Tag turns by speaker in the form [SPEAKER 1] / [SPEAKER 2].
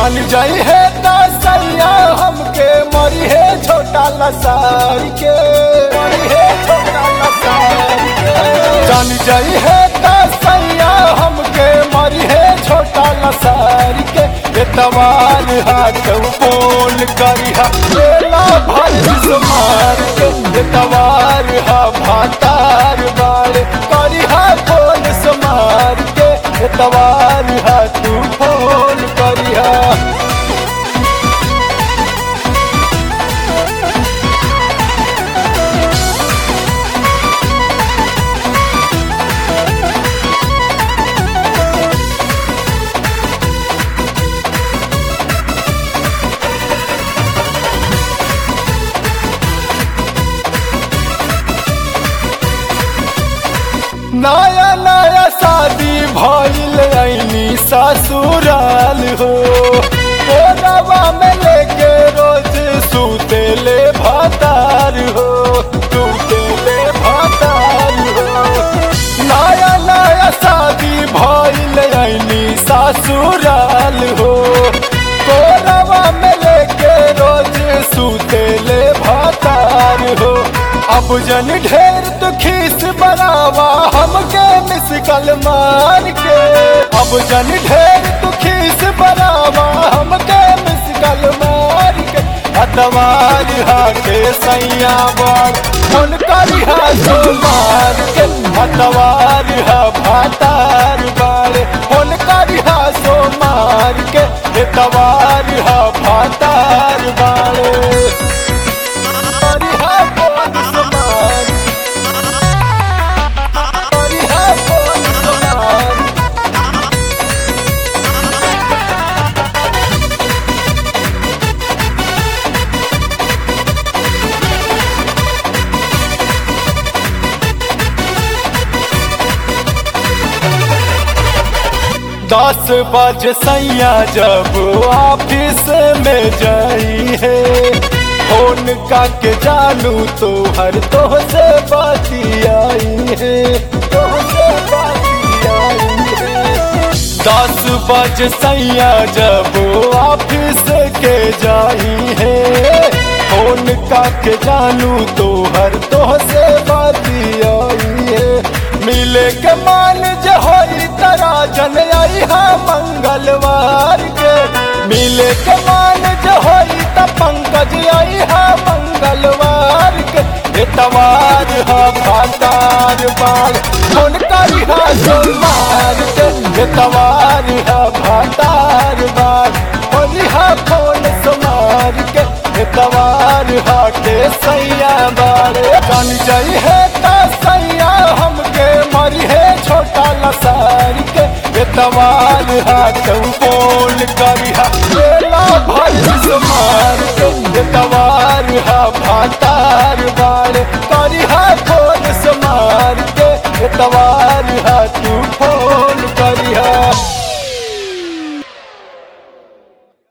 [SPEAKER 1] जान जाई है सैया हमके मरी है छोटा लसार के मरी है छोटा लसार के जान जाई है सैया हमके मरी है छोटा लसार के एतवार हाथ बोल करिहा बेला भर मार के एतवार हा भातार बाड़ करिहा बोल समार के एतवार हा तू फोन करिहा नया नया शादी भइल ऐनी ससुराल हो कोरवा में लेके रोज सूते ले भातार हो सूते ले भातार हो नया नया शादी भइल ऐनी ससुराल हो कोरवा में लेके रोज सूते ले भातार हो अब जन ढेर तो खीस बनावा हमके मिसकल मार के अब जन ढेर तो खीस बनावा हमके मिसकल मार के अतवार हाके सैया बार फोन करिहा तो मार के अतवार हा भातार बार फोन करिहा सो मार के एतवार हा भातार बाड़े करिहा फोन समार करिहा फोन समार दस बज सैया जब ऑफिस में जाई है फोन का के जानू तो हर तो से बाती आई है तो से बाती आई है दस बज सैया जब ऑफिस के जाई है फोन का के जानू तो हर तो से बाती आई है मिले के मान जे होई तरा जन आई हा मंगलवार के मिले के मान जे होई त पंकज आई हा मंगलवार के एतवार हा भातार बाल फोन करी हा सोमवार के एतवार हा भातार बाल होली हा फोन सोमार के एतवार हा के सैया बारे कन जाई है ता सैया हमके मरी है छोटा लसार के एतवार हाथ बोल करिहा बेला भर मार के एतवार हा भातार बाड़ करिहा खोल समार के एतवार